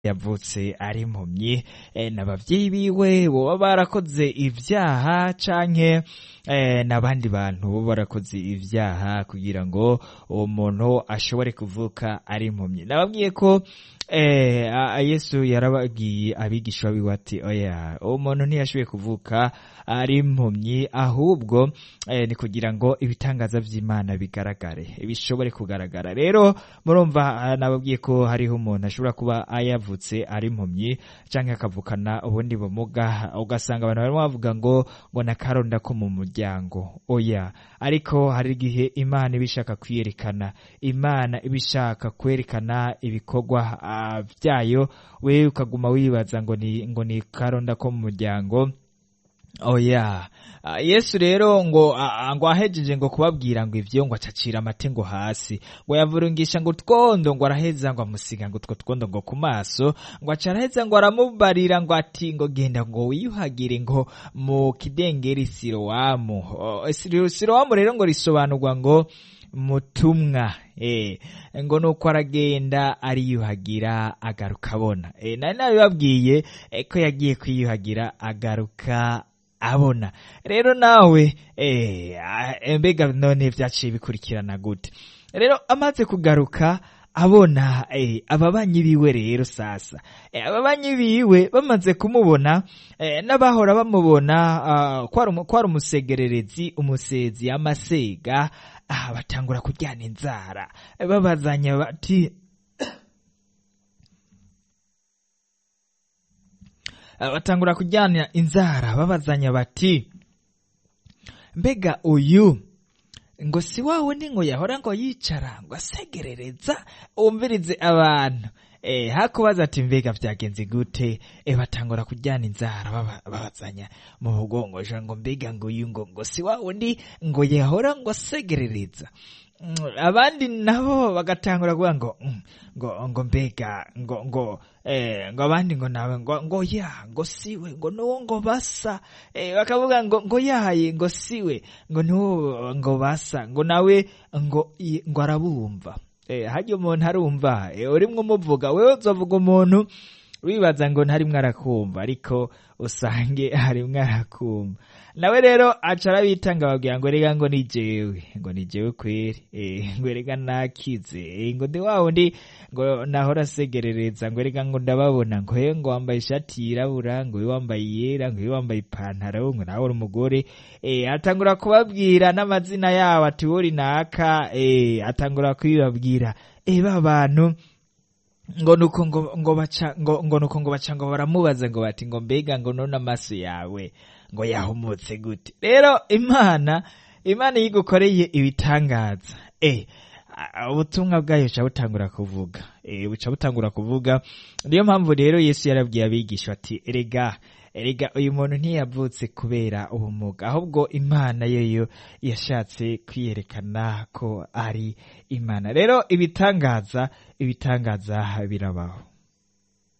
yavutse ari impumyi eh, n'abavyeyi biwe boba barakoze ivyaha canke eh, n'abandi bantu boba barakoze ivyaha kugira ngo uwo muntu ashobore kuvuka ari impumyi nababwiye ko eh, a- a- yesu yarababwiye abigishwa biwe ati oya uwo muntu ntiyashoboye kuvuka ari impumyi ahubwo eh, ni kugira ngo ibitangaza vy'imana bigaragare bishobore kugaragara rero murumva ah, nababwiye ko hariho umuntu ashobora kuba ayavutse ari impumyi canke akavukana ubundi bumuga ugasanga abantu barimo bavuga ngo ngo nakaronda ko mu muryango oya ariko hari igihe imana iba ishaka kwiyerekana imana iba ishaka kwerekana ibikorwa ah, vyayo wewe ukaguma wibaza ngo ni ngo ni karonda ko mu muryango oya Ah, yesu rero ngo ah, ngo ahejeje ngo kubabwira ngo ivyo ngo acacira amate ngo hasi ngo yavurungisha ngo utwondo ngo araheza ngo amusiga ngo utwo twondo ngo ku maso ngo aca araheza ngo aramubarira ngo ati ngo genda ngo wiyuhagire ngo mu kidengeri sirowamu Oh, Siro- sirowamu rero ngo risobanurwa ngo mutumwa eh ngo nuko aragenda ariyuhagira agaruka abona eh nari nabibabwiye eh, ko yagiye kwiyuhagira agaruka abona rero nawe eh ah, mbega none vyaciye bikurikirana gute rero amaze kugaruka abona eh, ababanyi biwe rero sasa eh, ababanyi biwe bamaze kumubona eh, n'abahora bamubona ah, kwari umu- kwari umusegererezi umusezi amasega ah, batangura kuryana inzara eh, babazanya bati Ah, batangura kujyana inzara babazanya bati mbega uyu ngo si wa wundi ngo yahora ngo yicara ngo asegerereza wumvirize abantu eh hakubaza ati mbega vyagenze gute eh batangura kujyana inzara baba- babazanya mu mugongo ja ngo mbega ngo uyu ngo ngo si wa wundi ngo yahora ngo asegerereza Mm, abandi nabo bagatangura kuvuga ngo mm, ngo ngo mbega ngo ngo eh ngo abandi ngo nawe ngo ngo ya ngo siwe ngo nuwo ngo basa eh bakavuga ngo ngo yaye ngo siwe ngo nuwo ngo basa ngo nawe ngo i- ngo arabumva eh hajya umuntu arumva eh urimwo umuvuga wewe uzovuga umuntu wibaza ngo ntarimwo arakumva ariko usange harimwo arakumva nawe rero aca arabitanga babwira ngo rega ngo ni jewe ngo ni jewe kweri eh, ngo rega nakize eh, ngo ndi wa wundi ngo nahora asegerereza ngo rega ngo ndababona ngo he ngo wambaye ishati yirabura ngo uyu wambaye iyera ngo uyu wambaye ipantaro ngo nawe uri umugore eh, atangura kubabwira n'amazina yabo ati wori naka eh, atangura kubibabwira eh, ba bantu ngo nuko ngo ngo baca ngo ngo nuko ngo baca ngo baramubaza ngo bati ngo mbega ngo none amaso yawe ngo yahumutse gute rero imana imana iyo igukoreye ibitangaza eh a- ubutumwa bwayo buca butangura kuvuga eh buca butangura kuvuga niyo mpamvu rero yesu yarabwiye abigisha ati erega erega uyu muntu ntiyavutse kubera ubumuga ahubwo imana yoyo yashatse kwiyerekana ko ari imana rero ibitangaza ibitangaza birabaho